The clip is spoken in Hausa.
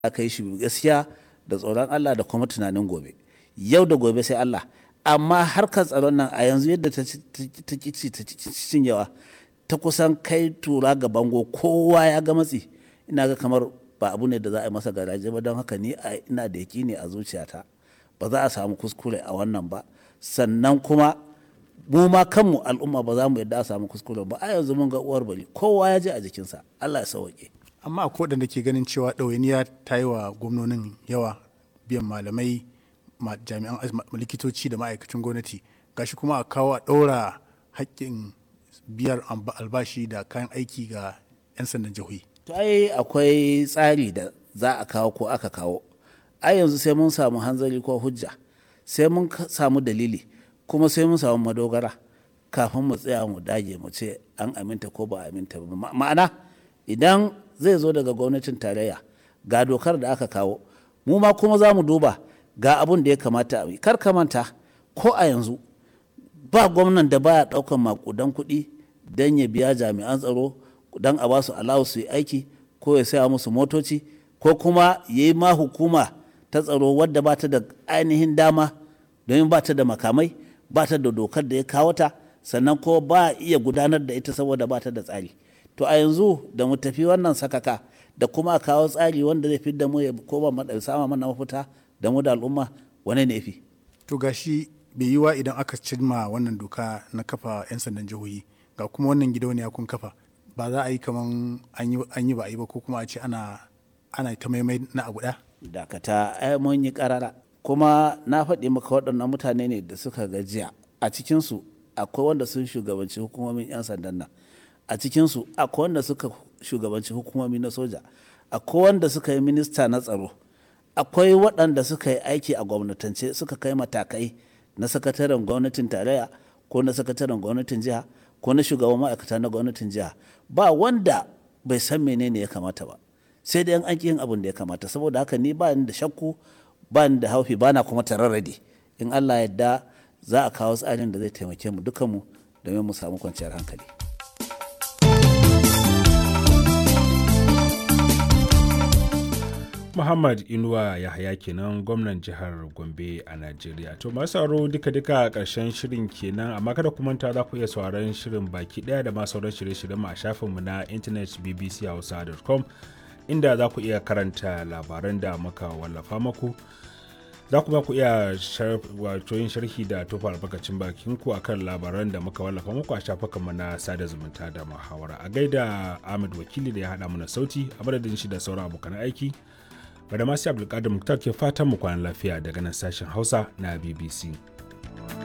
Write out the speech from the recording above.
aka yi shi gaskiya da tsoron Allah da kuma tunanin gobe yau da gobe sai Allah amma harkar tsaron nan a yanzu yadda ta cinyewa ta kusan kai tura ga bango kowa ya ga matsi ina ga kamar ba abu ne da za a yi masa garaje ba don haka ni ina da ne a zuciyata ba za a samu kuskure a wannan ba sannan kuma mu ma kanmu al'umma ba za mu yadda a samu kuskure ba a yanzu mun ga uwar bari kowa ya je a jikinsa Allah ya sauke amma akwai waɗanda ke ganin cewa ɗawainiya ta yi wa gwamnonin yawa biyan malamai jami'an likitoci da ma'aikacin gwamnati gashi kuma a kawo a ɗaura haƙƙin biyar albashi da kayan aiki ga 'yan sandan jihohi to ai akwai tsari da za a kawo ko aka kawo ai yanzu sai mun samu hanzari ko hujja sai mun samu dalili kuma sai mun samu madogara kafin mu tsaya mu dage mu ce an aminta ko ba aminta ba ma'ana idan zai zo daga gwamnatin tarayya ga dokar da aka kawo mu ma kuma za mu duba ga abun da ya kamata a yi kar ka manta ko a yanzu ba gwamnan da baya daukan makudan kuɗi don ya biya jami'an tsaro don a basu alawu su yi aiki ko ya saya musu motoci ko kuma ya yi ma hukuma ta tsaro wadda ba ta da ainihin dama domin ba ta da makamai ba ta da dokar da ya kawo ta sannan ko ba iya gudanar da ita saboda ba ta da tsari to a yanzu da mu tafi wannan sakaka da kuma kawo tsari wanda zai fi da mu ya koma sama mana mafita da mu da al'umma wane ne fi to gashi bai yi wa idan aka cimma wannan doka na kafa 'yan sandan jihohi ga kuma wannan gidauniya kun kafa ba za a yi kaman an yi ba a yi ba ko kuma a ce ana ana ta maimai na abu ɗaya dakata ai mun yi karara kuma na faɗi maka waɗannan mutane ne da suka gajiya a cikinsu akwai wanda sun shugabanci hukumomin 'yan sandan nan a cikinsu akwai wanda suka shugabanci hukumomi na soja akwai wanda suka yi minista na tsaro akwai waɗanda suka yi aiki a gwamnatance suka kai matakai na sakataren gwamnatin tarayya ko na sakataren gwamnatin jiha ko na shugaban ma'aikata na gwamnatin jiha ba wanda bai san menene ya kamata ba sai dai an yin abin da ya kamata saboda haka ni ba ni da shakku ba ni da haufi ba na kuma tararrade in allah yadda za a kawo tsarin da zai taimake mu dukanmu domin mu samu kwanciyar hankali Muhammad Inuwa Yahaya kenan gwamnan jihar Gombe a Najeriya. To masu sauraro duka-duka a ƙarshen shirin kenan amma kada ku manta za ku iya sauraron shirin baki ɗaya da ma sauran shirye-shiryen mu a shafinmu na intanet bbchausa.com inda za ku iya karanta labaran da muka wallafa maku. Za kuma ku iya wato yin sharhi da tofa albarkacin bakin ku akan labaran da muka wallafa muku a shafukanmu na sada zumunta da muhawara. A gaida Ahmed Wakili da ya haɗa mana sauti a madadin shi da sauran abokan aiki. Bada masu Abdulkadir Muktar ke fatan mu kwanan lafiya daga nan sashen Hausa na BBC.